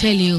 tell you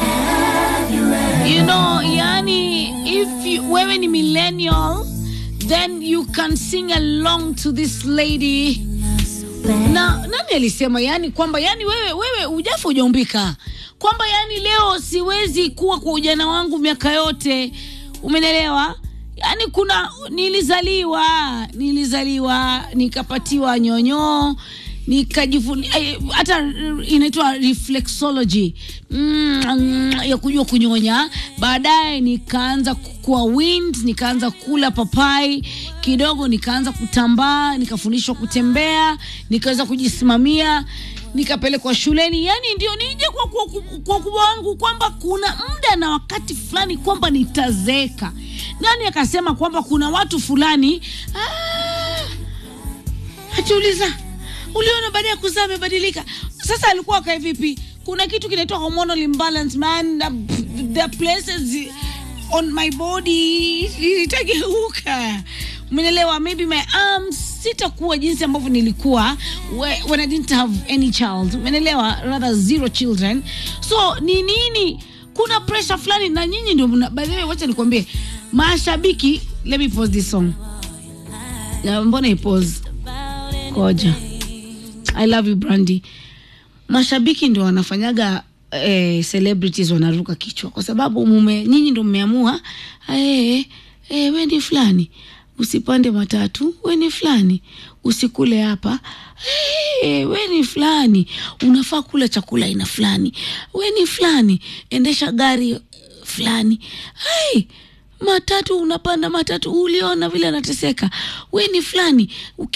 you know yani if you, wewe ni millennial then you can sing along to this lady na nani alisema yani kwamba yani wewe wewe ujafa ujaumbika kwamba yani leo siwezi kuwa kwa ujana wangu miaka yote umenelewa yani kuna nilizaliwa nilizaliwa nikapatiwa nyonyoo nikajifunia hata inaitwa reflexology mm, ya kujua kunyonya baadaye nikaanza kuwa wind nikaanza kula papai kidogo nikaanza kutambaa nikafundishwa kutembea nikaweza kujisimamia nikapelekwa shuleni yani ndio nije kwa kwa kwa ukubwa wangu kwamba kuna muda na wakati fulani kwamba nitazeeka nani akasema kwamba kuna watu fulani ah, hatuuliza uliona baada ya kuzaa amebadilika sasa alikuwa akae vipi kuna kitu kinaitwa hormonal imbalance man the places on my body itageuka umenelewa maybe my arms sitakuwa jinsi ambavyo nilikuwa when i didn't have any child umenelewa rather zero children so ni nini kuna pressure fulani na nyinyi ndio by the way wacha nikwambie mashabiki let me pause this song na mbona ipose koja i love you brandy mashabiki ndio wanafanyaga eh, celebrities wanaruka kichwa kwa sababu mume nyinyi ndio mmeamua eh, eh, we ni fulani usipande matatu we ni fulani usikule hapa hey, we ni fulani unafaa kula chakula aina fulani we ni fulani endesha gari fulani hey, matatu unapanda matatu uliona vile anateseka we ni fulani